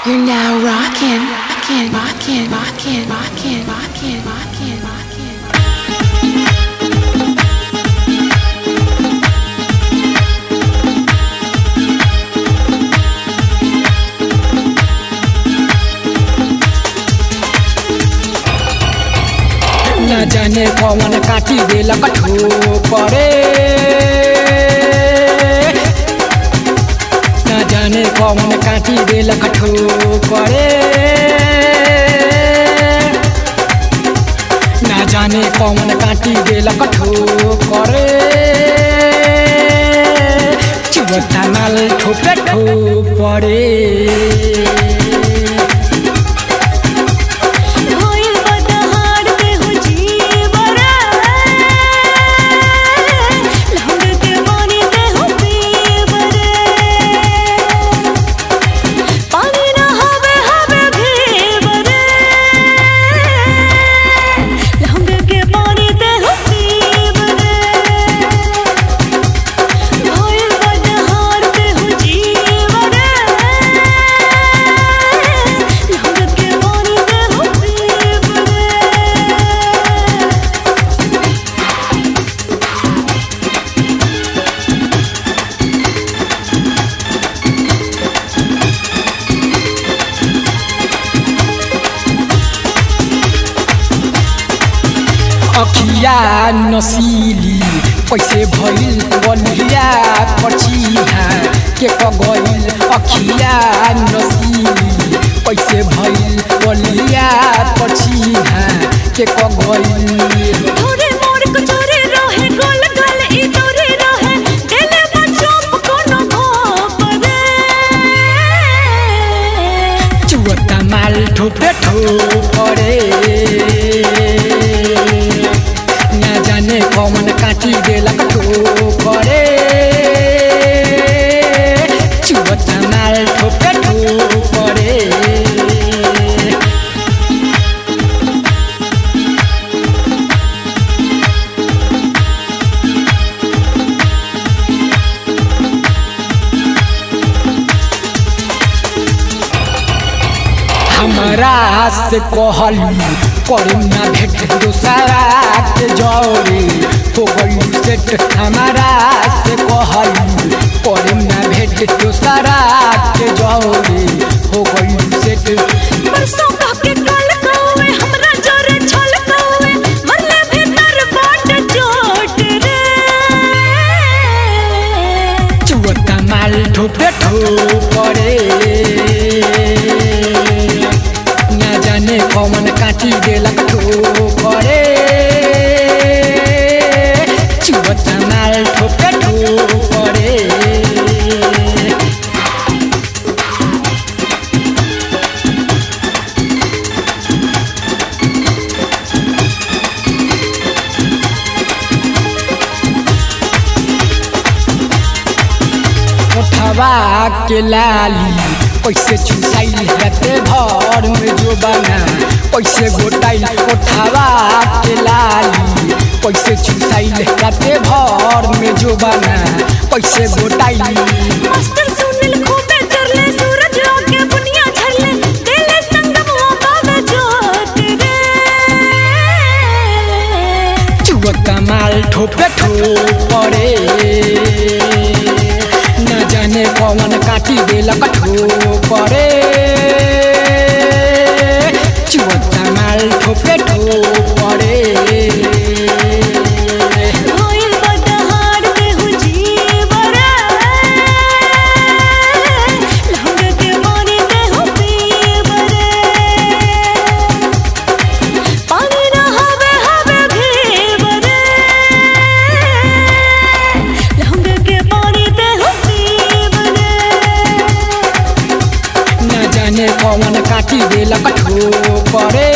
You're now rocking, rocking, rocking, rocking, rocking, rocking, rocking, rocking. न जाने कौन काटी देल कठो परे न जाने कौन काटी देल कठो परे न जाने कौन काटी देल कठो करे चुवता माल ठोपे ठो परे होइल बदहार देहु जीवरा लहुंग के मानी देहु पीवरे पानी ना हवे हवे भीवरे लहुंग के पानी देहु पीवरे होइल बदहार देहु जीवरा लहुंग के मानी देहु पीवरे अखिया नसीली कैसे भइल बलिया पछिया के कगइल अखिया नसीली कैसे भइल बलिया पछिया के कगइल थोड़े मोर को चोरे रहे गोल गाल ई तोरे रहे दिले में चोप कोनो भोपरे चुवता माल ठोपे ठोपरे ना जाने कौन काटी देलक ठोपरे चुवता माल ठोपे ठोपरे हमरा से कहलू करू ना भेट दोसरा के जौरे हो गई सेट हमारा से कहलू करू ना भेट दोसरा के जौरे हो गई सेट परसों कह के कल कौवे हमरा जोरे छल कौवे मरले भीतर बाट चोट रे चुवता माल ठोपे ठोपरे ना जाने कौन काटी देलक ठोपरे चुवता माल ठोपे ठोपरे उठवा के लाली कैसे चुसाइल रहते घर में जो बना कैसे गोटाइल उठवा के लाली कैसे चुसाइल रहते घर में जो बना कैसे गोटाइल मास्टर सुनील खूबे चरले सूरज आके बुनिया झरले दिले संगम वो बाबे जोत रे चुवता माल ठोपे ठोपरे न जाने कौन काटी देलक ठोपरे चुवता माल ठोपे ठोपरे होइल बदहार देहु जीवरा लहुंग के मानी देहु पीवरे पानी ना हवे हवे भीवरे लहुंग के मानी देहु पीवरे न जाने कौन काटी देलक ठोपरे